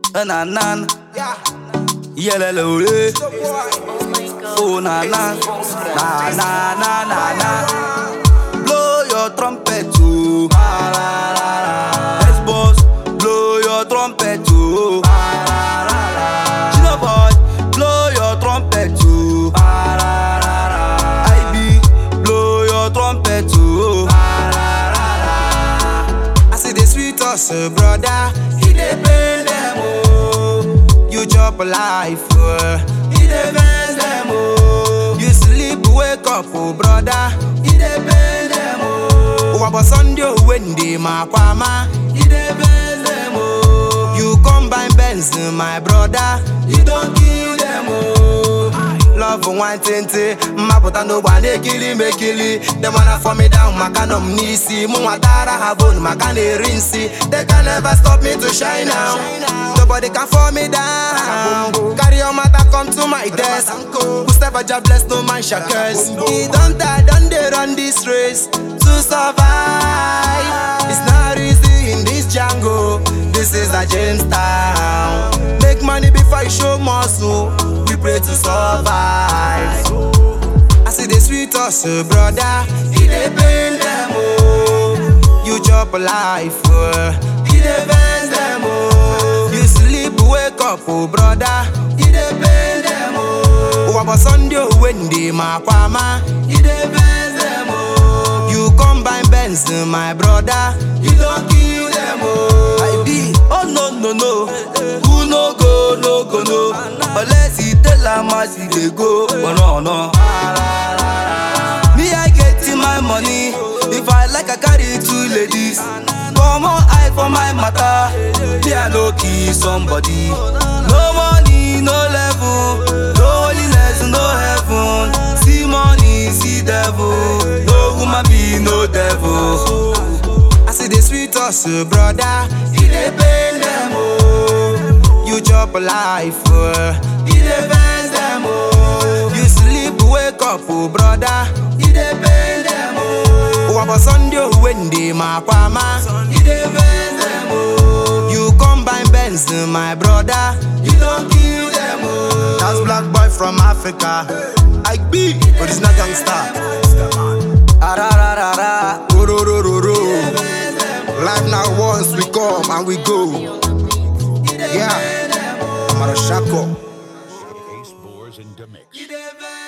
Uh, na na. Yelele ole. Oh na na. Na na na na na. Blow your trumpet too. Yes boss. Blow your trumpet too. Chino boy. Blow your trumpet too. IB. Blow your trumpet too. I see the sweet us, uh, brother. He dey pain them, oh. You chop life, uh. He dey vex them, oh. You sleep, wake up, oh, brother. He dey pain them, oh. Wabo Sunday, oh, Wendy, my kwama. He dey vex them, oh. You combine Benz, uh, my brother. You don't kill them, oh. Love one tente, mapụta n'ụgba na-ekili m ekili Dem wanna fall me down maka nọ m n'isi Mụ nwatara ha bone maka na-eri nsi They can never stop me to shine now Nobody can fall me down Carry your matter come to my desk Whoever job bless no man shall curse He don't die, don't they run this race To survive It's not easy in this jungle This is a Jamestown Make money before you show muscle We pray to survive I see the sweet us, uh, brother He dey pain them, oh You chop life, uh. He dey vex them, oh You sleep, wake up, oh brother He dey pain them, oh Wabo Sunday, oh, Wendy, my kwama He dey vex them, oh You combine Benz, uh, my brother You don't kill them, oh IB. Oh no no no. Who no go no go no. Unless he tell am as he dey go. Oh no no. Me I get in my money. If I like I carry two ladies. Come on eye for my matter. Me I no kill somebody. No money, no level. No holiness, no heaven. See money, see devil. No woman be no devil. I see the sweet us, uh, brother. He dey pain them, oh. You chop life, uh. He dey vex them, oh. You sleep, wake up, oh, brother. He dey pain them, oh. Wabo Sunday, oh, Wendy, my kwama. He dey vex them, oh. You combine Benz, uh, my brother. You don't kill them, oh. That's black boy from Africa. I be, but it's not gangsta. Arararara. Ro ro ro ro ro. Life now once we come and we go. Yeah, I'm a shako. Ace Boars in the mix. You dey vex